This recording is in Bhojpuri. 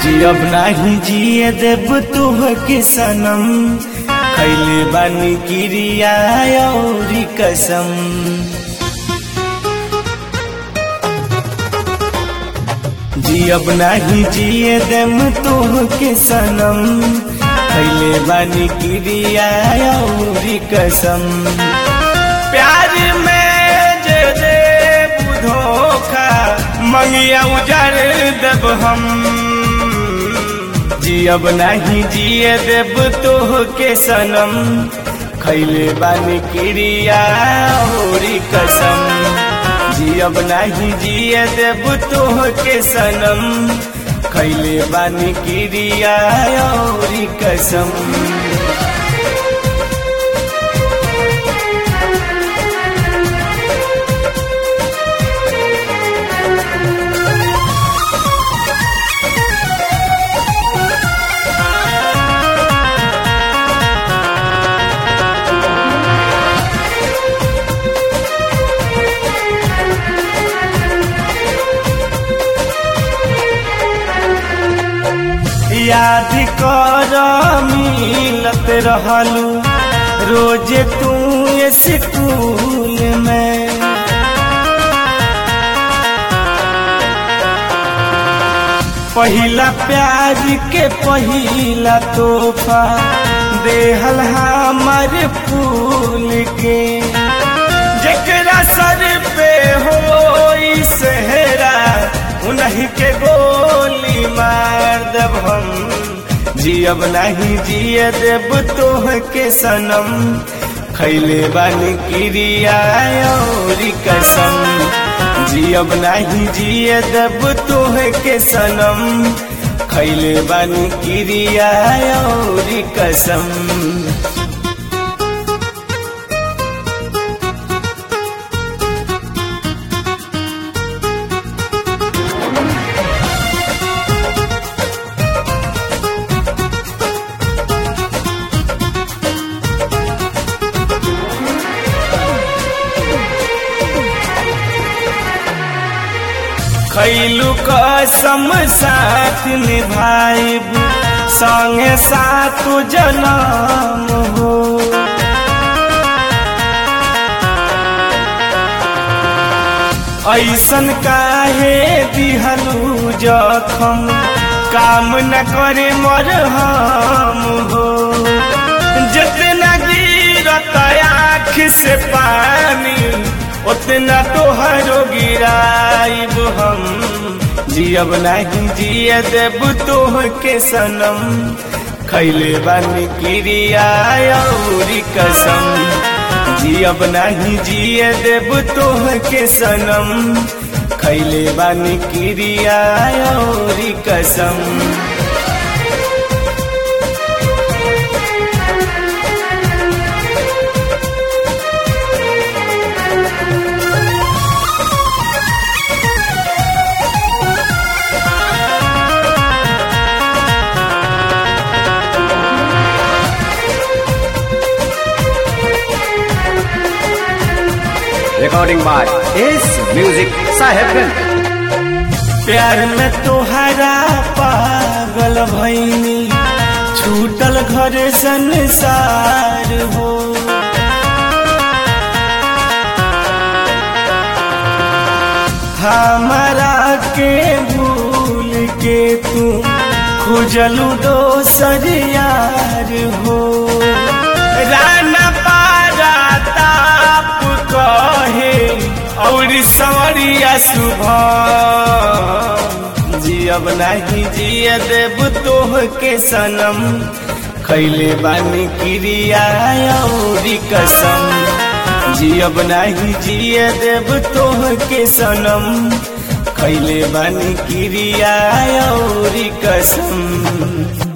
जियब नाही जिए देब तुह के सनम खैले बानी किरिया औरी कसम जियब नाही जिए देम तुह के सनम खैले बानी किरिया औरी कसम प्यार में जे दे धोखा मंगिया उजर देब हम जियब नहीं जिए देब तोह के सनम खैले बानी किरिया होरी कसम जियब नहीं जिए देब तोह के सनम खैले बानी किरिया होरी कसम याद कर मिलत रहलू रोज तू स्कूल में पहिला प्यार के पहिला तोहफा देहल हमर फूल के जकरा सर पे हो सेहरा उन्हीं के गोली मार देब हम जियब नहीं जिए देब तोह के सनम खैले बानी किरिया औरी कसम जियब नहीं जिए देब तोह के सनम खैले बानी किरिया औरी कसम खैलू कसम साथ निभाइब संगे साथ जनम हो ऐसन काहे दिहलू जखम काम न करे मर हम हो जितना गिरत आँख से पानी उतना तोहरो गिराइब हम जियब नहीं जिए देब तोह के सनम खैले बानी किरिया औरी कसम जियब नहीं जिए देब तोह के सनम खैले बानी किरिया औरी कसम Recording by Ace Music Sahebganj. प्यार में तोहरा पागल भैनी छूटल घर संसार हो हमारा के भूल के तू खुजलू दोसर यार हो राना पारा ताप कहे और सवरिया सुबह जियब नहीं जिए देब तोह के सनम खैले बानी किरिया औरी कसम जियब नहीं जिए देब तोह के सनम खैले बानी किरिया औरी कसम